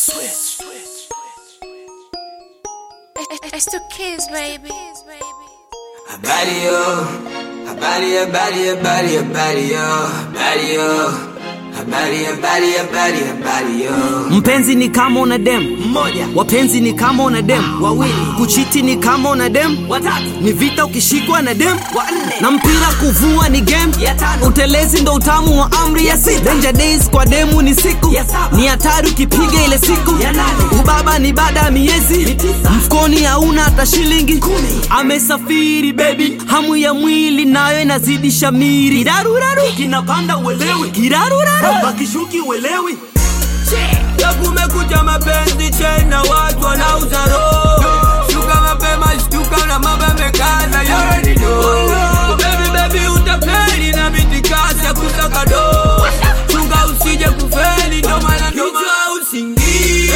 It's the kids, baby. Habari yo, habari habari habari habari yo, habari yo, habari habari habari habari yo. Mpenzi ni kama una dem mmoja, wapenzi ni kama una dem wawili, kuchiti ni kama una dem watatu, ni vita ukishikwa na dem wanne, na mpira kuvua ni game ya tano, utelezi ndo utamu wa amri ya sita, danger days kwa demu ni siku ya saba, ni hatari ukipiga ile siku ya nane, ubaba ni baada ya miezi mfukoni hauna hata shilingi kumi, amesafiri baby, hamu ya mwili nayo inazidi shamiri, kiraruraru kinapanda uelewi, kiraruraru bakishuki uelewi Ya kumekucha mapenzi chena watu wanauza roho. Shuka mapema shtuka na mambo yamekaza you already know. Baby baby utafeli na mitikasi ya kusaka do. Chunga usije kufeli ndo maana kichwa usingie.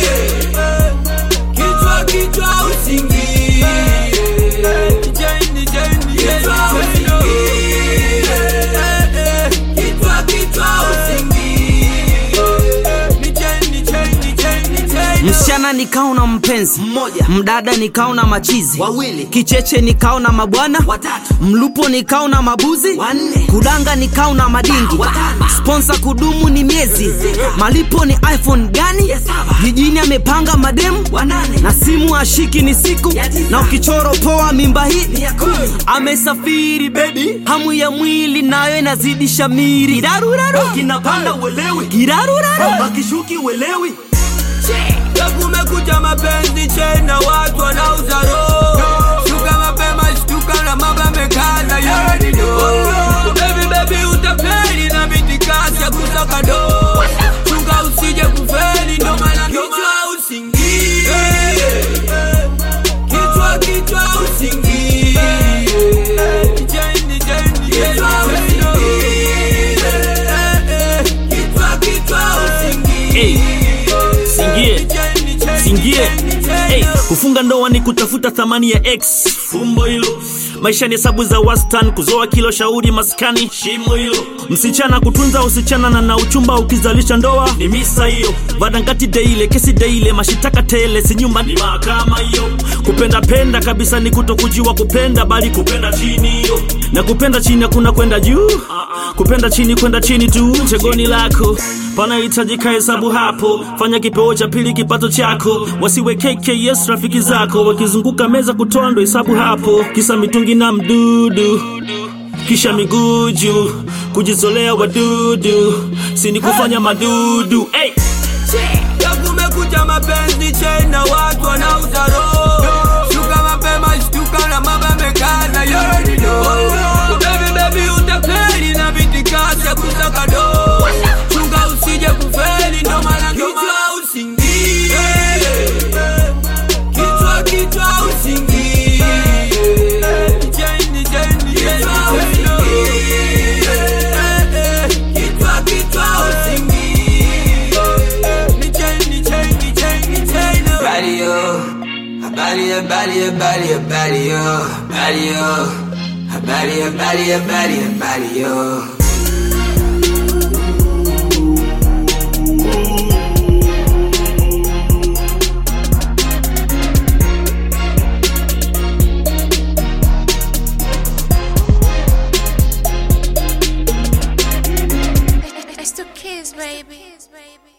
Kichwa kichwa usingie. Jeni jeni kichwa usingie. Kichwa kichwa usingie. Ni jeni jeni jeni jeni. msichana nikao na mpenzi mmoja, mdada nikao na machizi wawili, kicheche nikao na mabwana watatu, mlupo nikao na mabuzi wanne, kudanga nikao na madingi watano, sponsa kudumu ni miezi, malipo ni iphone gani? Jijini amepanga mademu wanane, na simu ashiki ni siku, na ukichoro poa mimba hii amesafiri baby, hamu ya mwili nayo inazidi shamiri, kiraruraru kinapanda uelewi, kiraruraru bakishuki uelewi Ya kumekucha mapenzi chena watu wanauza roho. Shuka mapema shtuka na mambo yamekaza you already know. Baby baby utafeli na mitikasi ya kusaka do. Chunga usije kufeli ndo maana kichwa usingie. Kichwa kichwa usingie. Jeni jeni kichwa usingie. Kichwa kichwa usingie. Singie. Singie. Hey, kufunga ndoa ni kutafuta thamani ya x fumbo hilo maisha ni hesabu za wastan kuzoa kilo shauri maskani shimo hilo msichana kutunza usichana na na uchumba ukizalisha ndoa ni misa hiyo vadangati deile kesi deile mashitaka tele si nyumba ni mahakama hiyo kupenda penda kabisa ni kutokujiwa kupenda bali kupenda chini hiyo na kupenda chini hakuna kwenda juu kupenda chini kwenda chini tu chegoni lako panahitajika hesabu hapo fanya kipeo cha pili kipato chako wasiwe kks rafiki zako wakizunguka meza kutoa ndo hesabu hapo kisa mitungi na mdudu kisha miguu juu kujizolea wadudu sini kufanya madudu hey! Ya kumekucha mapenzi chena watu wanauza roho. Shuka mapema shtuka na mambo yamekaza you already know. Baby baby utafeli na mitikasi ya kusaka do. Chunga usije kufeli ndo maana kichwa usingie. Kichwa kichwa usingie. Jeni jeni kichwa usingie. Kichwa kichwa usingie. Ni jeni jeni jeni jeni. Habari yo, habari habari habari habari yo, habari yo, habari habari habari habari yo. It's the kids, baby.